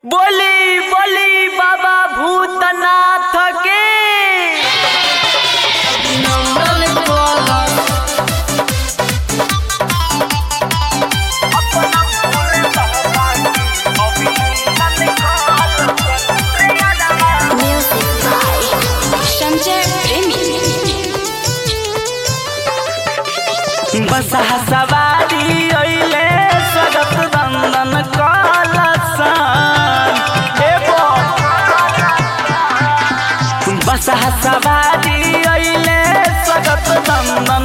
बोली बोली बाबा भूतनाथ के Music by Sanjay Premi. बसहा सवारी अइले सगत नंदन कलसन हे बोल बसहा सवारी अइले सगत नंदन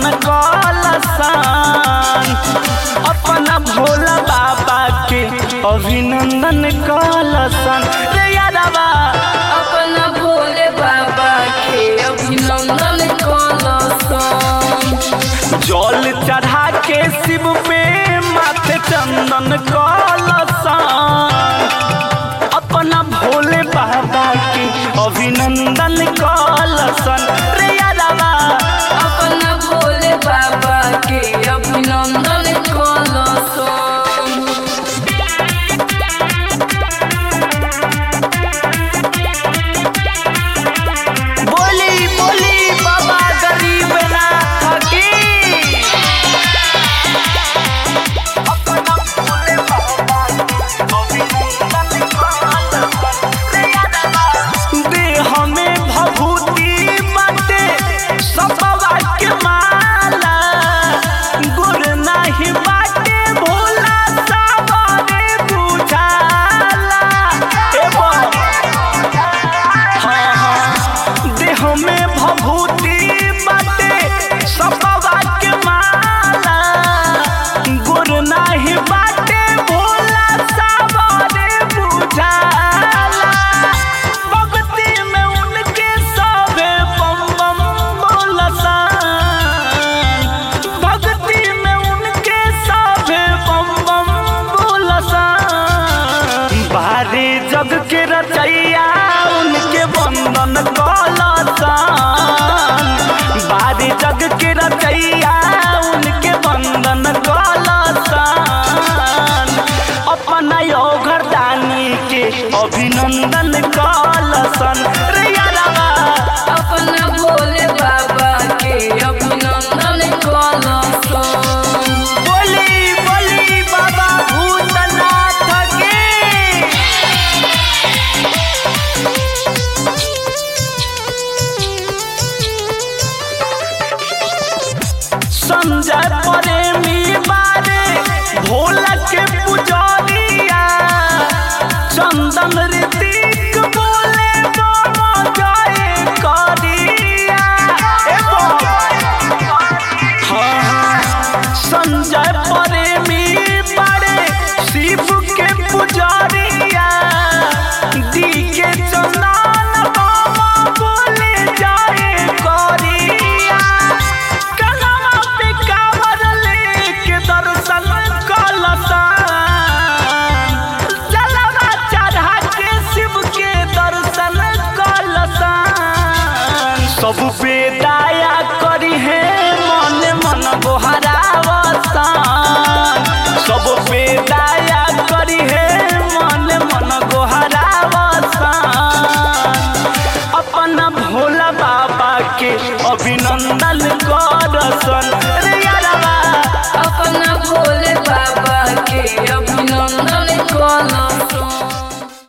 कलसन अपना भोला बाबा के अभिनंदन कलसन रे यादवा अपना भोले बाबा के अभिनंदन कलसन जल चढ़ा के शिव पे माथे चंदन कलसन अपना भोले बाबा के अभिनंदन कलसन रे यादवा अपना भोले बाबा के अभिनंदन कलसन बोली बोली बाबा गरीब नाथ की अपना भोले बाबा के अभिनंदन कलसन रे यादवा देह में भभूति बाटे सबवा के माला गुर नाही बाटे भोला सावरे बुझाला ए बोल हाँ हाँ देह में भभूति बाटे सबवा के माला गुर नाही बाटे भोला सावरे बुझाला भक्ति में उनके सभे बम बम बोलसन भक्ति में उनके सभे बम बम बोलसन बारे जग के रचैया उनके वंदन कलसन बारे जग के रचैया उनके वंदन कलसन अपना यो घरदानी के अभिनंदन कलसन रे यादवा अपना भोले बाबा के अभिनंदन कलसन बोली बोली बाबा भूतनाथ के संजय प्रेमी बारे भोला के पुजारिया चंदन ऋतिक बोले बाबा जाए करिया ए बाबा हाँ, हाँ, संजय प्रेमी बड़े शिव के पुजारिया दी के चंदन बाबा बोले जाए करिया कलमा पे कावर लेके दर्शन कलसन जलवा चढ़ा के शिव के दर्शन कलसन सब पे दया करी है मन मन गोहरावसन सब पे दया करी है मन मन गोहरावसन अपना भोला बाबा के अभिनंदन करसन